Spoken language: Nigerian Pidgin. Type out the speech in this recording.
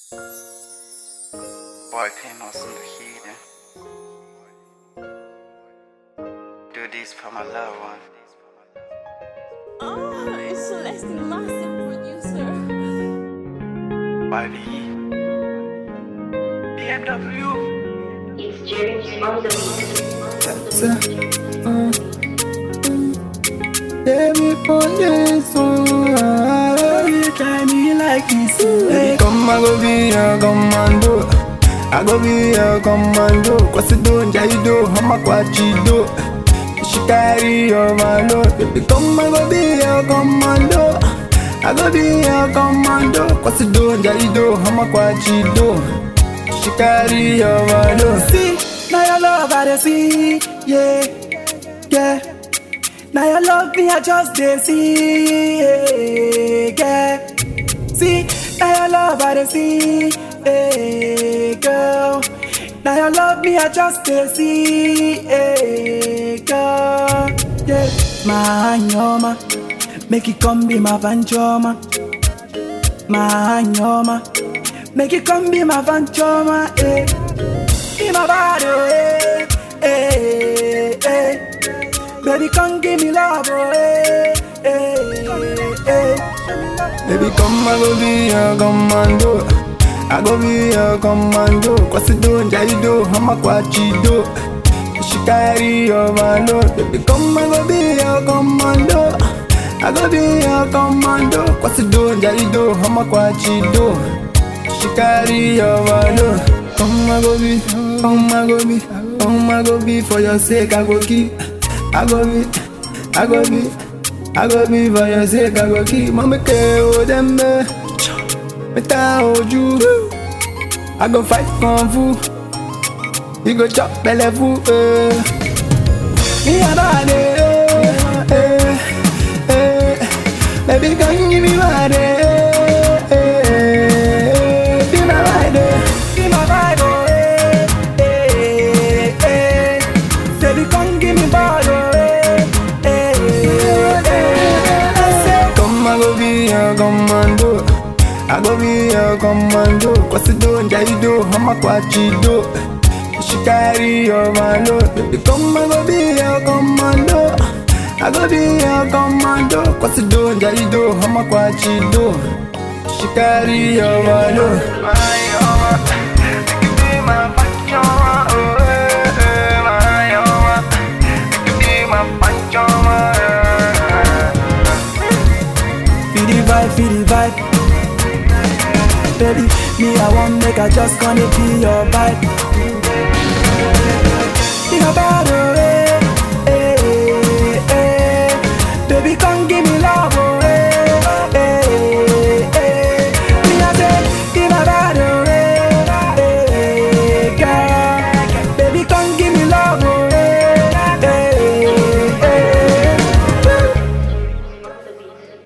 Boy Panos in the heating. Do this for my loved one. Oh, it's Celeste Massive Producer. YB. BMW. It's James on the Baby, put this on. You try me like this. Hey, come, I go be your commando. I go be your commando. Cause you don't, yeah, you do. I'm a quachido. She carry your load. Baby, come, I go be your commando. I go be your commando. Cause you don't, yeah, you do. I'm a quachido. She carry your load. See, now your love I dey see. Yeah, yeah. Now your love me, I just dey see, yeah, yeah. See, now your love I dey see, yeah, girl. Now your love me, I just dey see, yeah, girl. Yeah, my nyoma, make it come be my vanchoma. My nyoma, make it come be my vanchoma, eh. Be my body, eh, eh, eh. Baby, come give me love, oh, eh, eh, eh. Baby, come, I go be your commando. I go be your commando. Cause you don't, yeah, you do. I'm a quachido. She carry your load. Baby, come, I go be your commando. I go be your commando. Cause you don't, yeah, you do. I'm a quachido. She carry your load. Come, I go be, come, I go be, come, I go be for your sake. I go keep. I go be, I go be, I go be for your sake. I go keep. Mama care oh them me, me ta hold you. I go fight kung fu. You go chop belly fu. Eh. Me a body, eh, eh, eh. Baby, come give me body. Eh, eh, be my rider, be my rider. Eh, eh, eh. Baby, come give me body. Eh, eh, eh. I say, Come, I go be your commando. I go be your commando. Cause you don't, yeah, you do. I'm a quachido. She carry your load. Baby, come, I go be your commando. I go be your commando. Cause you don't, yeah, you do. I'm a quachido. She carry your load. Feel the vibe, feel the vibe. Baby, me I want make I just gonna be your vibe.